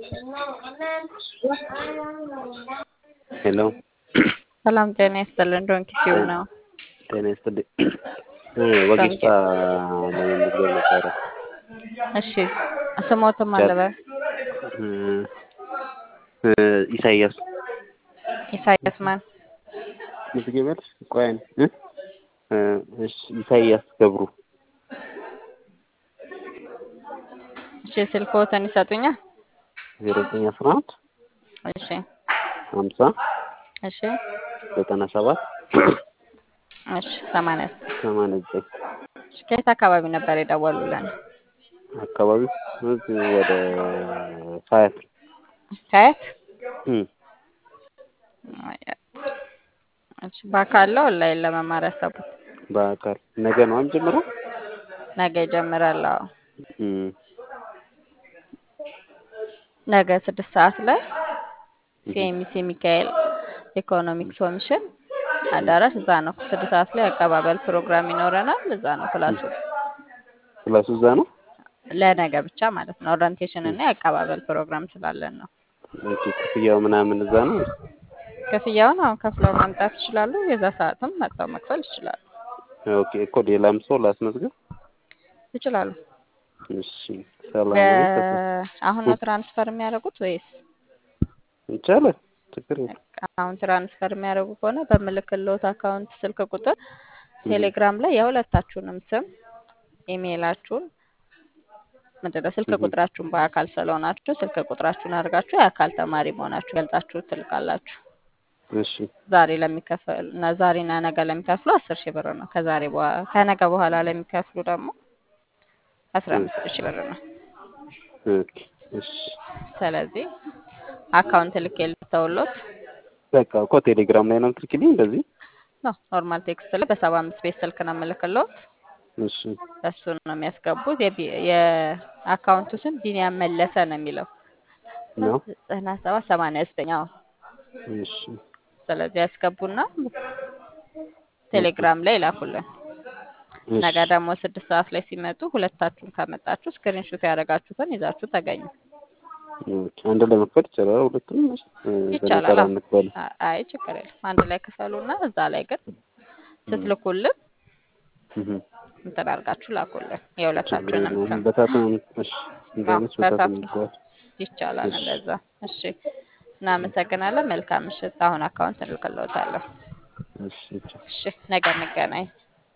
ሄሎ ሰላም ጤና ይስጥልን። ዶንኪ ቲዩብ ነው። ጤና ይስጥልኝ። ወጌሻ ለመመዝገብ ነበረ። እሺ ስሞትም አለበ ኢሳያስ ኢሳያስ ማን? ምዝገበል ቆያን እሺ ኢሳያስ ገብሩ እሺ ስልክዎትን ይሰጡኛል? ዜሮ ዘጠኝ አስራ አንድ እሺ ሀምሳ እሺ ዘጠና ሰባት እሺ ሰማንያ ሰማንያ ዘጠኝ እሺ ከየት አካባቢ ነበር የደወሉልን? አካባቢው እዚህ ወደ ሀያት ከየት? እም፣ እሺ በአካል ነው ኦንላይን ለመማር ያሰቡት? በአካል ነገ ነው ጀምሮ ነገ ይጀምራል። አዎ እም፣ ነገ ስድስት ሰዓት ላይ ሲኤምሲ ሚካኤል ኢኮኖሚክስ ኮሚሽን አዳራሽ እዛ ነው። ስድስት ሰዓት ላይ አቀባበል ፕሮግራም ይኖረናል። እዛ ነው ክላሱ ክላሱ እዛ ነው። ለነገ ብቻ ማለት ነው። ኦሪንቴሽን እና የአቀባበል ፕሮግራም ስላለን ነው። ኦኬ፣ ክፍያው ምናምን እዛ ነው። ክፍያውን አሁን ከፍለው ማምጣት ይችላሉ። የዛ ሰዓትም መጥተው መክፈል ይችላሉ ኦኬ፣ እኮ ሌላም ሰው ላስመዝግብ። ይችላሉ። እሺ፣ ሰላም ነው። በ- አሁን ነው ትራንስፈር የሚያደርጉት ወይስ ይቻላል፣ ችግር የለም። አሁን ትራንስፈር የሚያደርጉ ከሆነ በምልክልዎት አካውንት ስልክ ቁጥር ቴሌግራም ላይ የሁለታችሁንም ስም ኢሜይላችሁን ምንድን ነው ስልክ ቁጥራችሁን በአካል ስለሆናችሁ ስልክ ቁጥራችሁን አድርጋችሁ የአካል ተማሪ መሆናችሁ ገልጻችሁ ትልካላችሁ። እሺ፣ ዛሬ ለሚከፈል እና ዛሬና ነገ ለሚከፍሉ አስር ሺህ ብር ነው። ከዛሬ በኋላ ከነገ በኋላ ለሚከፍሉ ደግሞ አስራ አምስት ሺህ ብር ነው። ኦኬ፣ እሺ። ስለዚህ አካውንት ልክ የልተውሎት በቃ እኮ ቴሌግራም ላይ ነው የምትልኪልኝ እንደዚህ። ነው ኖርማል ቴክስት ላይ በሰባ አምስት ቤት ስልክ ነው የምልክሎት። እሺ፣ እሱን ነው የሚያስገቡት። የቢ- የአካውንቱ ስም ቢኒያም መለሰ ነው የሚለው ነው። ዘጠና ሰባት ሰማንያ ዘጠኝ አዎ። እሺ፣ ስለዚህ ያስገቡና ቴሌግራም ላይ ይላኩልን። እሺ፣ ነገ ደግሞ ስድስት ሰዓት ላይ ሲመጡ ሁለታችሁን ካመጣችሁ ስክሪንሹት ያደረጋችሁትን ይዛችሁ ተገኙ። ኦኬ። አንድ ላይ መክፈል ይቻላል። ሁለቱም ይቻላል። በነጠላ አዎ። እንክፈል። አ- አይ ችግር የለም። አንድ ላይ ክፈሉና እዛ ላይ ግን ስትልኩልን እህ፣ እንትን አድርጋችሁ ላኩልን ችግር የሁለታችሁንም የለውም። ስም በታትም እሺ፣ እንደዚህ አዎ፣ በታትም በታትም ይባል። ይቻላል እሺ። እንደዛ። እሺ እናመሰግናለን። መልካም ምሽት። አሁን አካውንት እንልክልዎታለሁ። እሺ፣ እሺ ነገ እንገናኝ።